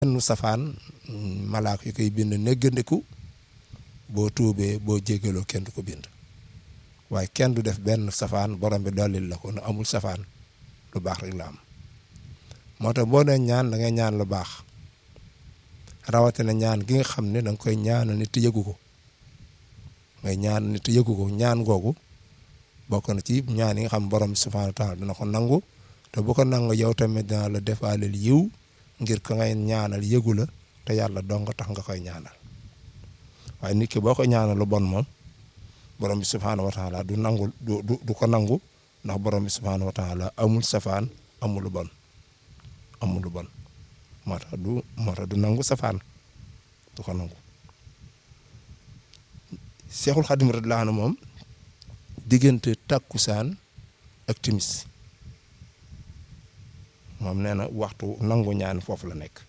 benn safaan malaak yi koy bind néggandiku boo tuubee boo jégaloo kenn du ko bind waaye kenn du def benn safaan borom bi dollil la ko nu amul safaan lu baax rek la am moo tax boo dee ñaan da ngay ñaan lu baax rawatina ñaan gi nga xam ne da nga koy ñaanal nit yëgu ko ngay ñaan nit yëgu ko ñaan googu bokk na ci ñaan yi nga xam borom bi subhaanahu wa taala dina ko nangu te bu ko nangu yow tamit dina la defaaleel yiw ngir ka ngay ñaanal yëgu la te yàlla dong tax nga koy ñaanal waaye nit ki boo ko ñaanal lu bon moom borom bi subhaanahu wa taala du nangu du du ko nangu ndax borom bi subhaanahu wa taala amul safaan amul lu bon amul lu bon moo tax du moo tax du nangu safaan du ko nangu Seexul Xadim radiyallaahu anhu moom diggante takkusaan ak timis moom nee na waxtu nangu ñaan foofu la nekk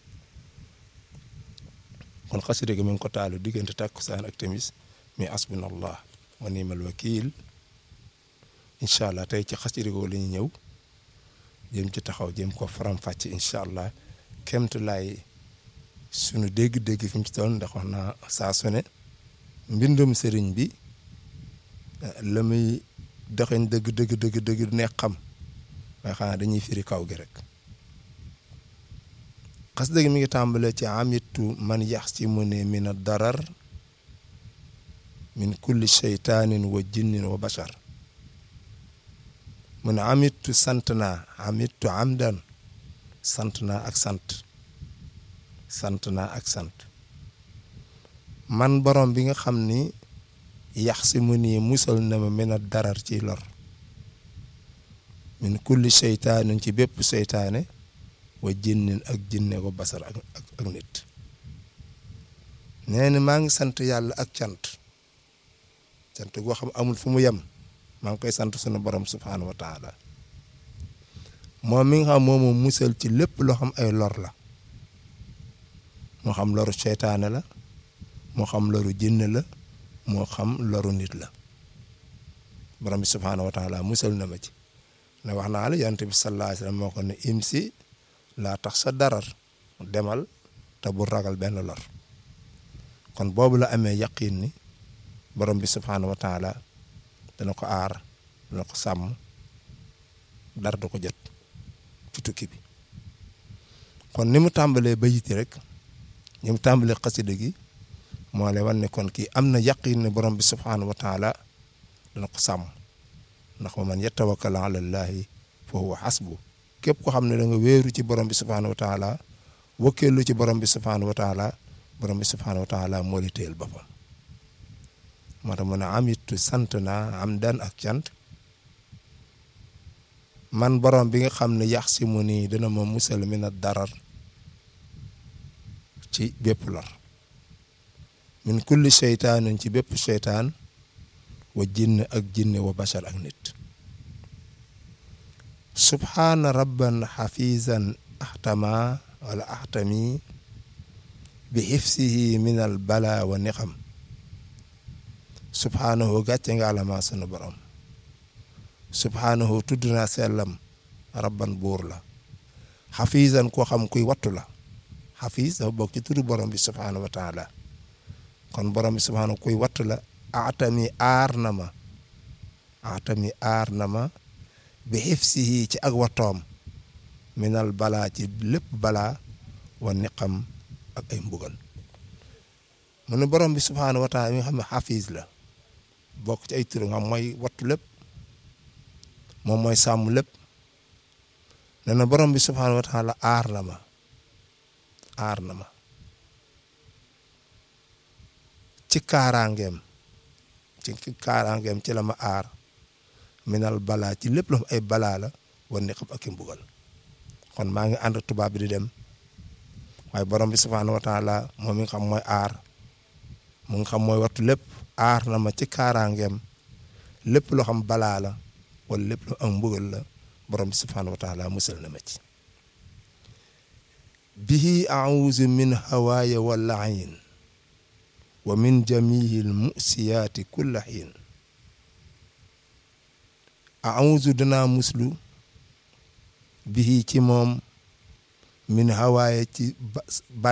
kon xasida gi mi ngi ko taalu diggante takkusaan ak timis mi asbunallah wa nimal wakil incha allah tey ci xasida googu la ñuy ñëw jëm ci taxaw jëm ko faram-fàcce incha allah kemt laay sunu dégg-dégg fi mu ci toll ndax wax naa saa su ne mbindum sëriñ bi la muy doxeñ dëgg dëgg dëgg dëgg neex xam waaye xanaa dañuy firi kaw gi rek xasida gi mi ngi tàmbalee ci amitu man yax ci mu ne min a darar min kulli sheytaanin wa jinnin wa bashar mu ne amitu sant naa amitu amdan sant naa ak sant sant naa ak sant man borom bi nga xam ni yax si mu nii musal na ma min a darar ci lor min kulli seytaanin ci bépp seytaane wa jinnin ak jinne ko basar ak ak nit nee na maa ngi sant yàlla ak cant cant goo xam amul fu mu yem maa ngi koy sant sunu borom subhaanahu wa taala moom mi nga xam moomu musal ci lépp loo xam ay lor la moo xam loru seytaane la moo xam loru jinne la moo xam loru nit la borom bi subhaanahu wa taala musal na ma ci ne wax naa la yonent bi sallallahu alayhi wa sallam moo ko ne imsi laa tax sa darar demal te bu ragal benn lor kon boobu la amee yaqin ni borom bi subhaanahu wa taala dana ko aar dana ko sàmm dara du ko jot ci tukki bi kon ni mu tàmbalee bayiti rek ni mu tàmbalee xasida gi moo lay wan ne kon kii am na yaqin ne borom bi subhaanahu wa taala dana ko sàmm ndax wa man yatawakkal ala llaahi fa huwa xasbu képp ko xam ne da nga wéeru ci borom bi subhaanahu wa taala wakkeelu ci borom bi subhaanahu wa taala borom bi subhaanahu wa taala moo li téyel boppam moo tax mu ne am it sant naa am dan ak cant man borom bi nga xam ne yax si mu nii dana ma musal min a darar ci bépp lor min kulli seytaanin ci bépp seytaan wa jinn ak jinne wa bashar ak nit subhaana rabban xafizan axtama wala axtami bi xifsihi min al bala wa nixam subhaanahu gàcce nga alama sunu borom subhaanahu tudd naa sellam rabban buur la xafizan koo xam kuy wattu la xafiz dafa bokk ci turu borom bi subhaanahu wa taala kon borom bi subhaanahu kuy wattu la atami aar na ma atami aar na ma bi xifsihi ci ak wattoom minal balaa ci lépp balaa wa niqam ak ay mbugal mu ne borom bi subhaanahu wa taala mi nga xam ne xafiis la bokk ci ay turu nga mooy wattu lépp moom mooy sàmm lépp nee na borom bi subhaanahu wa taala aar na ma aar na ma ci kaaraangeem ci kaaraangeem ci la ma aar minal balaa ci lépp lu ay balaa la war ni xam ak i mbugal kon maa ngi ànd tubaab bi di dem waaye borom bi subhaanahu wa taala moom mi nga xam mooy aar mu nga xam mooy wattu lépp aar na ma ci kaaraangeem lépp loo xam balaa la wala lépp lu am mbugal la borom bi subhaanahu wa taala musal na ma ci bihi auzu min hawaaya wa laayin wa min jamiil musiyaati kulla xiin auzu danaa muslu bihi ci moom min hawaaye ci ba